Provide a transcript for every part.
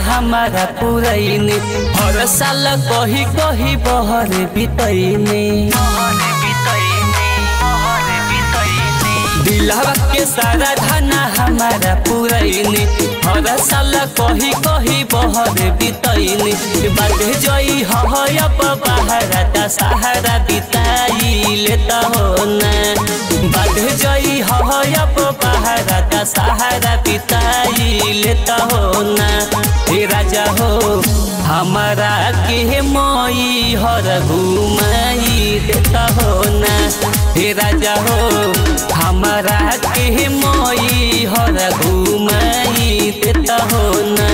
हमारा पुरैनी हर साल कही कही बहर बितैनी दिलवा के सारा धना हमारा पुरैनी हर साल कही कही बहर बितैनी बात जई हयब बाहरा ता सहारा बिताई लेता हो ना बात जई हयब बाहरा ता सहारा बिताई लेता हो ना हे राजा हो हमारा के मई हर घुमाई देता हो ना हे राजा हो हमारा के मई हर घुमाई देता हो ना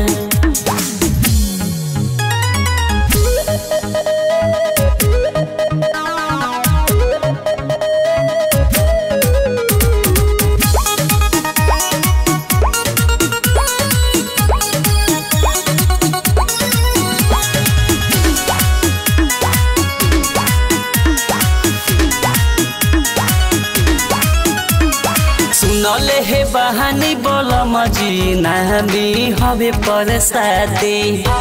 सुनले हे बहानी बोल मजी नामी हवे पर सादे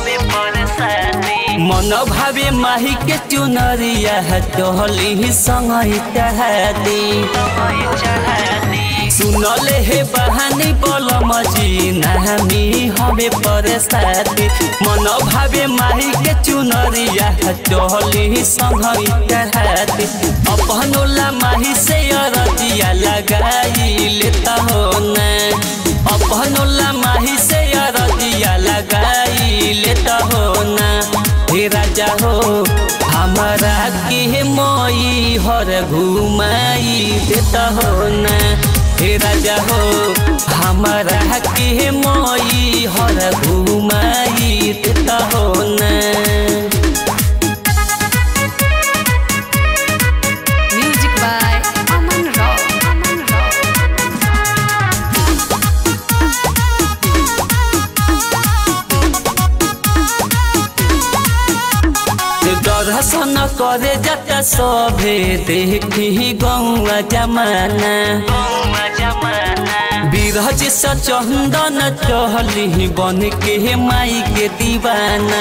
मन भावे माही के चुनरिया टहली संग दे सुनले हे बहानी बोल मजी नामी हवे पर सादे मन भावे माही के चुनरिया टहली संग दे अपनोला माही से अरदिया लगाई लेता हो न अपनोला माही से अरदिया लगाई लेता हो न हे राजा हो हमारा के मई हर घुमाई देता हो न हे राजा हो हमारा के मई हर घुमाई देता हो न Music by Aman Rao. Aman Rao. दर्शन करे जाता सभे देखी गौआ जमाना बिरज से चंदन चहली बन के माई के दीवाना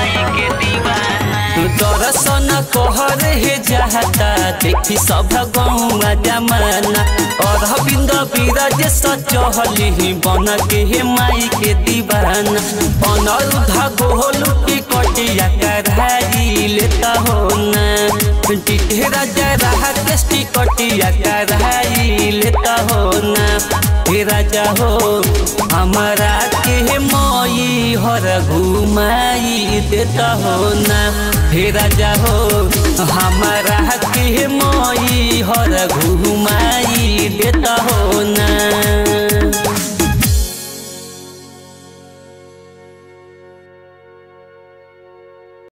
दर्शन कहर हे जाता देखी सब गौआ जमाना और बिंद बिरज से चहली बन के माई के दीवाना अनरुद्ध गोलू की कटिया कराई लेता हो ना टिटे राजा रहा केस्टी कटिया कराई लेता हो ना हे राजा हो हमारा के मई हर घुमाई देता हो ना हे राजा हो हमारा के मई हर घुमाई देता हो ना